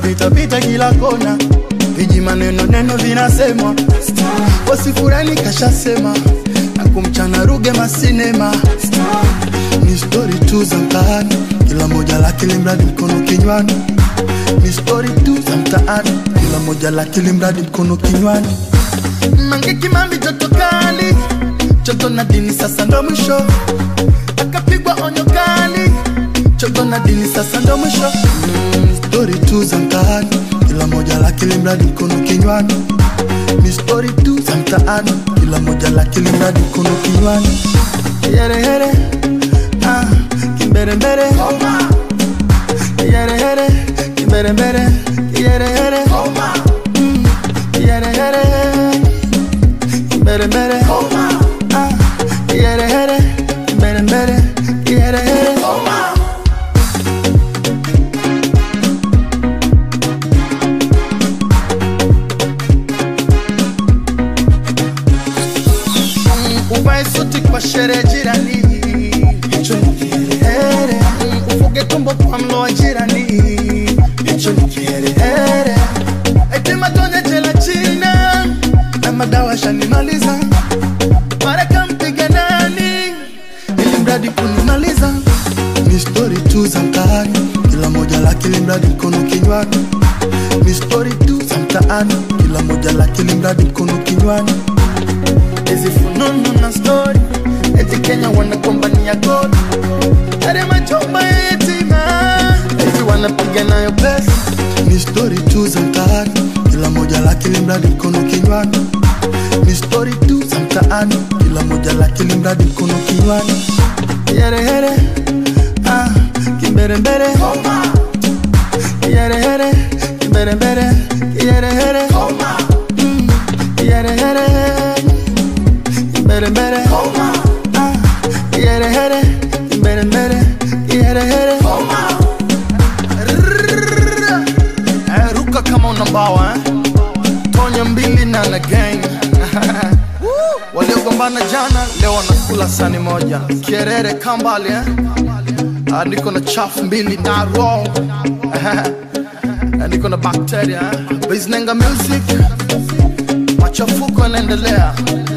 wanapita pita kila kona, viji maneno neno vinasemwa, wasifurani kashasema na kumchana ruge masinema, ni stori tu za mtaani, kila moja lake limradi mkono kinywani, ni stori tu za mtaani, kila moja lake limradi mkono kinywani. Mange Kimambi joto kali, joto na dini sasa ndo mwisho, akapigwa onyo kali, joto na dini sasa ndo mwisho. Mm, stori tu za mtaani, kila moja lake limradi mkono kinywani, ni stori tu za mtaani, kila moja lake limradi mkono kinywani. Yerehere, ah, kimberembere, yerehere, kimberembere, yerehere, mm, yerehere mbere mbere ah yere here mbere mbere yere here Mm, uvae suti kwa sherehe jirani hicho ni kiherehere Mm, ufuge tumbo kwa mlo wa jirani hicho ni kiherehere eti matonye jela china na madawa shanimaliza maraka mpiga nani ili mradi kunimaliza ni stori tu za mtaani kila moja lake limradi mkono kinywani ni stori tu za mtaani kila moja lake limradi mkono kinywani hizi fununu na stori eti kenya wanagombania goli are majomba ya yetima eti wanapiga nayo pesa ni stori tu za mtaani kila moja lake limradi mkono kinywani ni stori tu za mtaani kila moja lake limradi mkono kinywani yerehere ah, kimberembere yerehere kimberembere yerehere mm, yerehere kimberembere ah, yerehere kimberembere yerehere Rrrr. Eh, ruka kama unambawa eh? tonya mbili na na gang waliogombana jana leo wanakula sani moja kierere kambali eh? Ah, niko na chafu mbili na ro niko na bakteria eh? Biznenga music machafuko yanaendelea